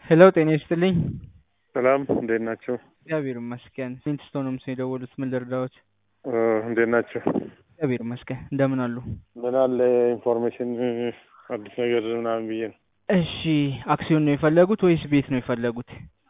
ሄሎ ጤና ይስጥልኝ። ሰላም እንዴት ናቸው? እግዚአብሔር ይመስገን። ሊንክስቶን ነው ምስ የደወሉት ምን ልርዳዎት? እንዴት ናቸው? እግዚአብሔር ይመስገን። እንደምን አሉ? ምን አለ ኢንፎርሜሽን አዲስ ነገር ምናምን ብዬ ነው። እሺ አክሲዮን ነው የፈለጉት ወይስ ቤት ነው የፈለጉት?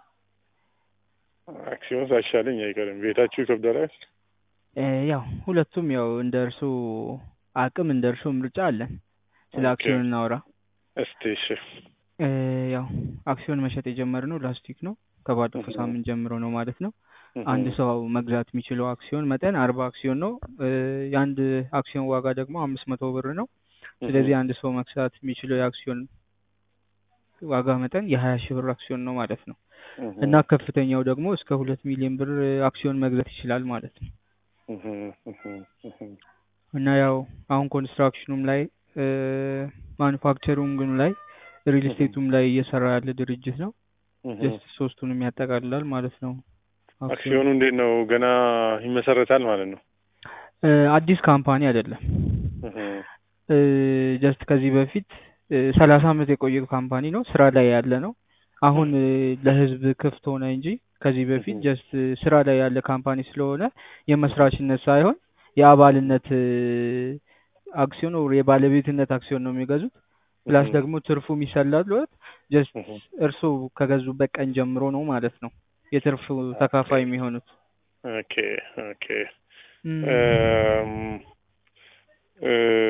አክሲዮን ሳይሻለኝ አይቀርም። ቤታችሁ ይከብዳል። እ ያው ሁለቱም ያው እንደ እርሱ አቅም እንደ እርሱ ምርጫ አለን። ስለ ኦኬ። አክሲዮን እናውራ። እስቲ እሺ። እ ያው አክሲዮን መሸጥ የጀመርነው ላስት ዊክ ነው። ከባለፈው እህ። ሳምንት ጀምሮ ነው ማለት ነው። እህ። አንድ ሰው መግዛት የሚችለው አክሲዮን መጠን አርባ አክሲዮን ነው። እ የአንድ አክሲዮን ዋጋ ደግሞ አምስት መቶ ብር ነው። ስለዚህ አንድ ሰው መግዛት የሚችለው የአክሲዮን ዋጋ መጠን የሀያ ሺህ ብር አክሲዮን ነው ማለት ነው። እህ። እና ከፍተኛው ደግሞ እስከ ሁለት ሚሊዮን ብር አክሲዮን መግዛት ይችላል ማለት ነው። እህ። እህ። እህ። እና ያው አሁን ኮንስትራክሽኑም ላይ ማኑፋክቸሪንግም ላይ ሪል ስቴቱም ላይ እየሰራ ያለ ድርጅት ነው። እህ። ጀስት ሶስቱንም ያጠቃልላል ማለት ነው። አክሲዮን አክሲዮኑ እንዴት ነው? ገና ይመሰረታል ማለት ነው። እ አዲስ ካምፓኒ አይደለም። እህ። እ ጀስት ከዚህ በፊት ሰላሳ አመት የቆየ ካምፓኒ ነው። ስራ ላይ ያለ ነው። አሁን እ ለህዝብ ክፍት ሆነ እንጂ ከዚህ በፊት እህ። ጀስት ስራ ላይ ያለ ካምፓኒ ስለሆነ የመስራችነት ሳይሆን የአባልነት እ አክሲዮን ወር የባለቤትነት አክሲዮን ነው የሚገዙት። ፕላስ እህ። ደግሞ ትርፉ የሚሰላሉት ጀስት እህ። እርስዎ ከገዙበት ቀን ጀምሮ ነው ማለት ነው የትርፉ ተካፋይ የሚሆኑት። ኦኬ ኦኬ። እም፣ እም፣ እ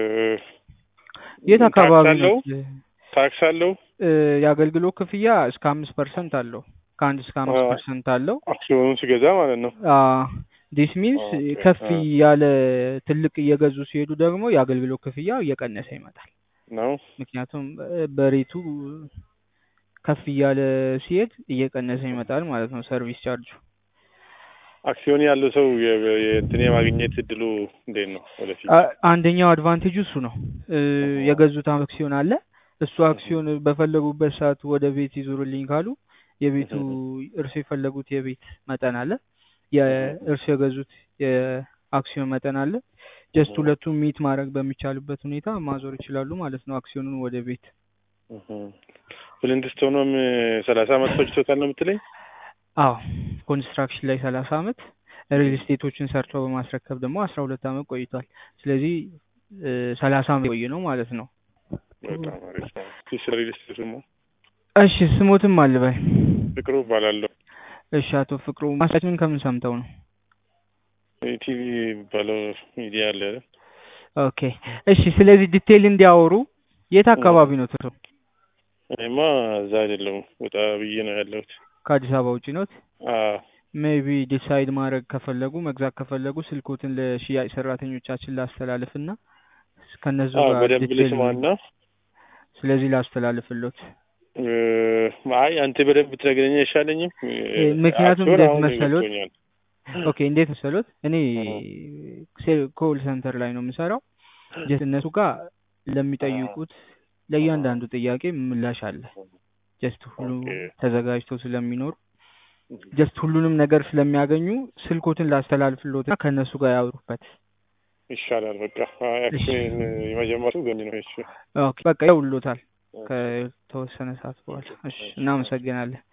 የት አካባቢ ታክስ አለው? ነው? ታክስ አለው? እ የአገልግሎት ክፍያ እስከ አምስት ፐርሰንት አለው። ከአንድ እስከ አምስት ፐርሰንት አለው። አክሲዮኑን ሲገዛ ማለት ነው። ዲስ ሚንስ ኦኬ፣ ከፍ አ። ያለ ትልቅ እየገዙ ሲሄዱ ደግሞ የአገልግሎት ክፍያው እየቀነሰ ይመጣል። ነው። ምክንያቱም እ በሬቱ ከፍ እያለ ሲሄድ እየቀነሰ ይመጣል ማለት ነው ሰርቪስ ቻርጁ። አክሲዮን ያለው ሰው የ- የእንትን የማግኘት እድሉ እንዴት ነው ወደፊት? አ- አንደኛው አድቫንቴጅ እሱ ነው። እ እህ። የገዙት አክሲዮን አለ። እሱ አክሲዮን በፈለጉበት ሰዓት ወደ ቤት ይዞሩልኝ ካሉ የቤቱ እርሱ የፈለጉት የቤት መጠን አለ። የእርሱ የገዙት የአክሲዮን መጠን አለ። ጀስት እህ። ሁለቱም ሚት ማድረግ በሚቻልበት ሁኔታ ማዞር ይችላሉ ማለት ነው አክሲዮኑን ወደ ቤት። እህ። ፍሊንትስቶንም ሰላሳ አመት ፈጅቶታል ነው የምትለኝ? አዎ ኮንስትራክሽን ላይ ሰላሳ አመት ሪል ስቴቶችን ሰርቶ በማስረከብ ደግሞ አስራ ሁለት አመት ቆይቷል። ስለዚህ ሰላሳ አመት የቆየ ነው ማለት ነው። በጣም አሪፍ ነው። እስኪ ስለ ሪል ስቴት ደግሞ እሺ ስሞትም አልበል። ፍቅሩ እባላለሁ። እሺ አቶ ፍቅሩ ማስታችንን ከምን ሰምተው ነው? ቲቪ የሚባለው ሚዲያ አለ አይደል? ኦኬ እሺ ስለዚህ ዲቴይል እንዲያወሩ የት አካባቢ ነው ትርሱ? እኔማ እዛ አይደለሁም ወጣ ብዬ ነው ያለሁት። ከአዲስ አበባ ውጭ ኖት? አዎ ሜቢ ዲሳይድ ማድረግ ከፈለጉ መግዛት ከፈለጉ ስልኮትን ለሽያጭ ሰራተኞቻችን ላስተላልፍና ከነሱ አዎ ጋር በደንብ ዲቴይል ልስማና ስለዚህ ላስተላልፍሎት። እ፣ አይ አንተ በደንብ ትነግረኝ አይሻለኝም? እ፣ ምክንያቱም አክሲዮን እንዴት አሁን መሰሎት? ገብቶኛል። ኦኬ እንዴት መሰሎት? እኔ እህ። ኮል ሰንተር ላይ ነው የምሰራው። ጀስት እነሱ ጋር ለሚጠይቁት ለእያንዳንዱ ጥያቄ ምላሽ አለ። ጀስት ሁሉ ኦኬ። ተዘጋጅተው ስለሚኖሩ ጀስት ሁሉንም ነገር ስለሚያገኙ ስልኮትን ላስተላልፍሎትና ከእነሱ ጋር ያወሩበት። ይሻላል በቃ አይ አክሲዮን የመጀመሪያው ገሚ ነው። እሺ ኦኬ በቃ ይውሎታል ከተወሰነ ሰዓት በኋላ። እሺ እናመሰግናለን።